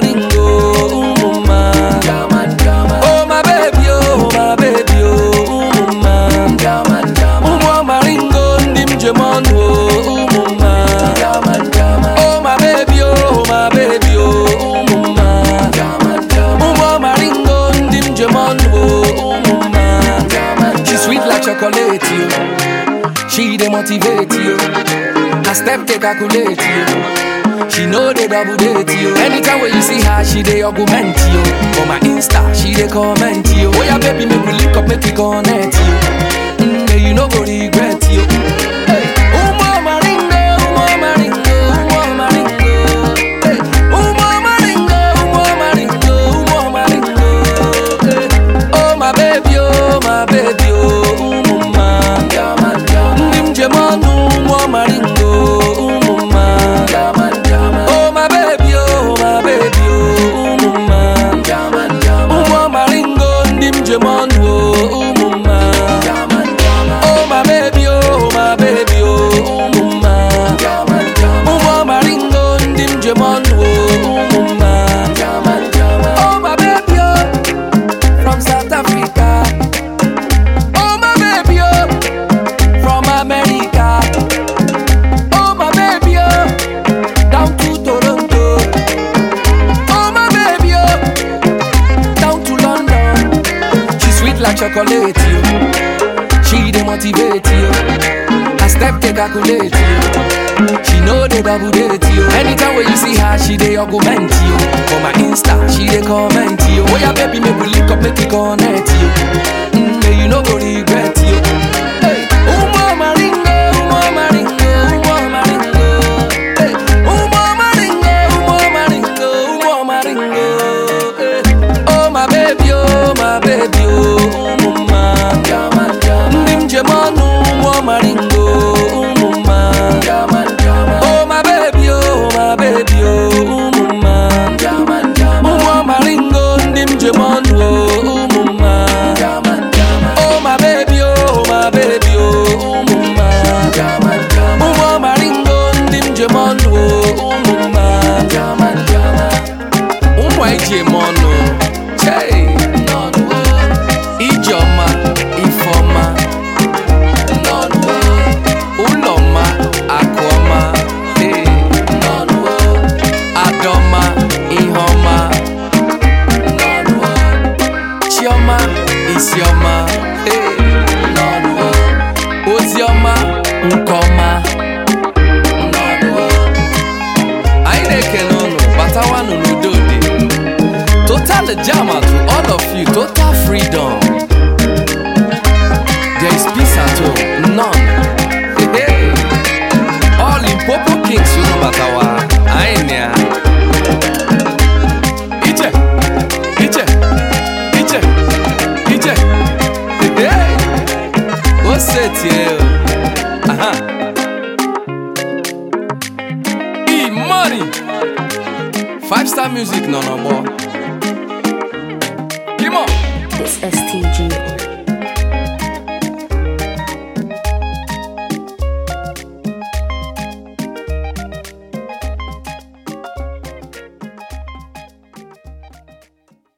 maringo, umuma. Oh my baby, oh my baby, oh umuma. Umwa maringo, ndim jemonu, oh umuma. Oh my baby, oh my baby, oh umuma. Umwa maringo, ndim jemonu, oh umuma. She sweet like chocolate, you. She dey motivate you. Her step dey calculate you. She know they double date you. Anytime when you see her, she dey augment you. For my Insta, she dey comment you. Oh yeah, baby, make we link up, make we connect you. Mm, yeah, you no go regret you. Hey, Umo maringo, umo maringo, umo maringo. Hey, umo maringo, umo maringo, umo maringo. Hey, oh my baby, oh my baby, oh umuma. Ndim jemanu, umo maringo, umuma. Oh my baby, oh my baby, oh umuma. Umo maringo, ndim jemanu, oh umuma. Oh my baby, oh my baby, oh umuma. Umo maringo, ndim jemanu, oh umuma. Oh my baby, oh from South Africa. Oh my baby, oh from America. Oh my baby, oh down to Toronto. Oh my baby, oh down to London. She sweet like chocolate, you. She dey motivate you. Her step dey calculate you. She know they double date you. Anytime when you see her, she dey augment you. For my Insta, she dey comment you. Oh yeah, baby, make we link up, make we connect you. Mm, yeah, you no go regret you. Hey, umo maringo, umo maringo, umo maringo. Hey, umo maringo, umo maringo, umo maringo. Hey, oh my baby, oh my baby, oh umuma. Ndim jemanu, umo maringo, umuma. Oh my baby, oh my baby, oh umuma. Umo maringo, ndim jemanu, oh umuma. Oh my baby, oh my baby, oh umuma. Umo maringo, ndim jemanu, oh umuma. Umo ejemanu, chey. Ijeọma, Ifeọma. Ụlọma, Akụọma. Hey. Adọma, Iheọma. Chioma, Isioma. Hey. Oziọma, Nkọma. Anyị na-ekele unu batawanụ n'udo dị. Total jama to all of you, total freedom. There is peace at home, none. Hey, hey. All in Popo Kings, you know batawa. Anyị na ya. Ije, ije, ije, ije. Hey, hey. O setie o. Aha. E-money. Five star music nọ n'ọgbọ. Come on. It's STG.